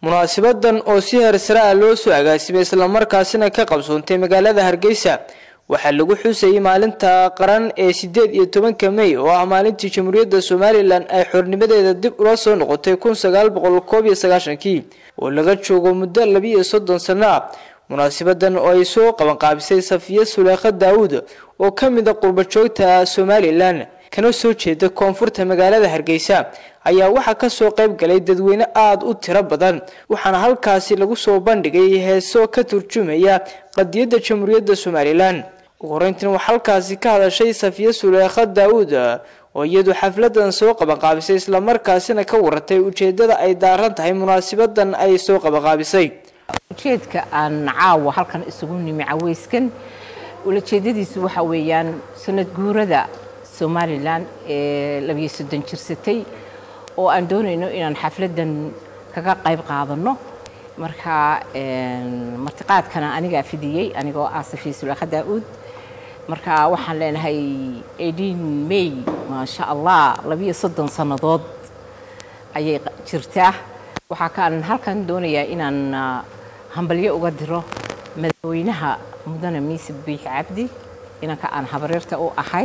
munaasabadan oo si heersare ah loo soo agaasimay islamarkaasina ka qabsoontay magaalada hargeysa waxaa lagu xusayay maalinta qaran ee sideed iyo tobanka mey oo ah maalintii jamhuuriyadda somalilan ay xornimadeeda dib ula soo noqotay kun sagaal boqol koob iyo sagaashankii oo laga joogo muddo labiiyo soddon sano ah munaasabadan oo ay soo qabanqaabisay safiya suleekha daawud oo ka mid a qurbajoogta somalilan kana soo jeeda koonfurta magaalada hargeysa ayaa waxaa kasoo qayb galay dadweyne aada u tiro badan waxaana halkaasi lagu soo bandhigay heeso ka turjumaya qadiyadda jamhuuriyadda somalilan ugu horeyntiina waxaa halkaasi ka hadashay safiya suleekha daawud oo iyadu xafladan soo qabanqaabisay islamarkaasina ka waratay ujeedada ay daaran tahay munaasabadan ay soo qabanqaabisay ujeedka aan caawa halkan isugu nimi caweyskan ulajeedadiisu waxa weeyaan sanad guurada somalilan ee labiyo soddon jirsatay oo aan doonayno inaan xafladan kaga qayb qaadano marka martiqaadkana anigaa fidiyey anigoo ah safiya sulaakha daa-uud marka waxaan leenahay eighteen may maasha allah labiyo soddon sannadood ayay jirtaa waxaa kaan halkan doonayaa inaan hambalyo uga diro madaxweynaha mudane miise biix cabdi inanka aan habaryarta u ahay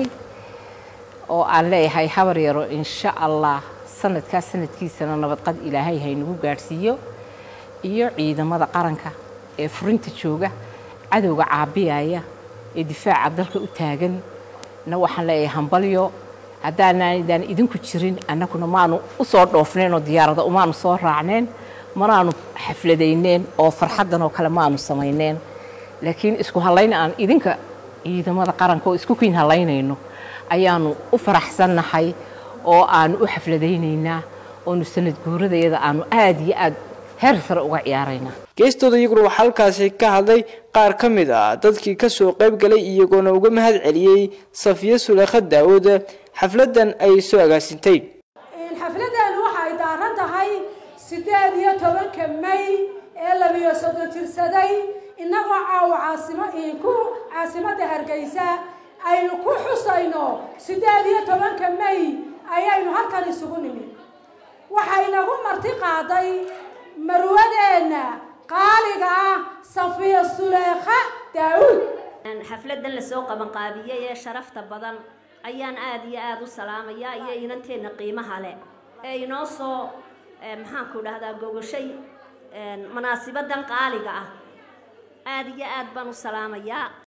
oo aan leeyahay habar yaro insha allah sanadkaas sanadkiisana nabadqad ilaahay haynagu gaadhsiiyo iyo ciidamada qaranka ee furinta jooga cadowga caabiyaya ee difaaca dalka u taagan na waxaan leeyahay hambalyo haddaanaydaan idinku jirin annaguna maanu u soo dhoofneen oo diyaarada umaanu soo raacneen manaanu xafladayneen oo farxaddan oo kale maanu samayneen laakiin isku hallayn aan idinka ciidamada qaranka oo isku kiin hallaynayno ayaanu u faraxsannahay oo aanu u xafladaynaynaa oonu sanad guuradayada aanu aada iyo aad heer sare uga ciyaaraynaa geestooda iyaguna waxaa halkaasi ka hadlay qaar ka mid ah dadkii kasoo qayb galay iyagoona uga mahad celiyey safiya suleekha daawud xafladan ay soo agaasintay xafladeenu waxa ay daaran tahay sideed iyo tobanka may ee labiyo soddon jirsaday innagoo caawa caasimo ku caasimadda hargeysa aynu ku xusayno sideed iyo tobanka may ayaynu halkan isugu nimid waxaynagu marti qaaday marwadeenna qaaliga ah safiya suleekha daawuud xafladan lasoo qabanqaabiyey ee sharafta badan ayaan aada iyo aada u salaamayaa iyo inanteenna qiimaha leh ee inoo soo maxaanku dhahdaa gogashay munaasibadan qaaliga ah aada iyo aad baan u salaamayaa